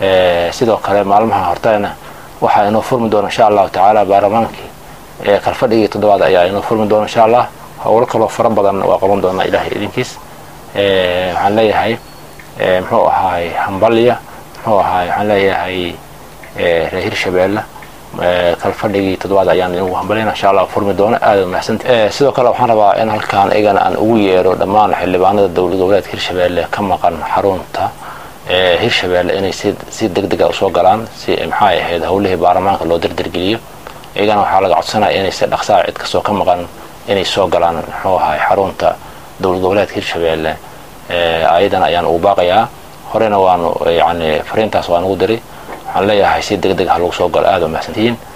sidoo kale maalmaha hortana waxaa inoo furmi doona insha allahu tacaala baarlamaankii kalfadhigii toddobaad ayaa inoo furmi doona insha allah howlo kaloo fara badan waa qaban doonaa ilahay idinkiis waxaan leeyahay muxuu ahaay hambalya muxuu ahaay waxaan leeyahay reer hirshabeelle kalfadhigii toddobaad ayaan inagu hambalyana insha allah furmi doono aada mahadsanti sidoo kale waxaan rabaa in halkaan igana aan ugu yeero dhammaan xildhibaanada dowlad goboleedka hirshabeelle ka maqan xarunta hirshabeelle inay si si deg dega usoo galaan si maxay ahayd howlihii baarlamaanka loo dardargeliyo iyagana waxaa laga codsanaya inay si dhaqsaa cid kastoo ka maqan inay soo galaan muxuu ahay xarunta dowlad goboleedka hirshabeelle ayadan ayaan ugu baaqayaa horena waanu yani fariintaas waan ugu diray waxaan leeyahay si deg deg ha lagu soo galo aada u mahadsantihiin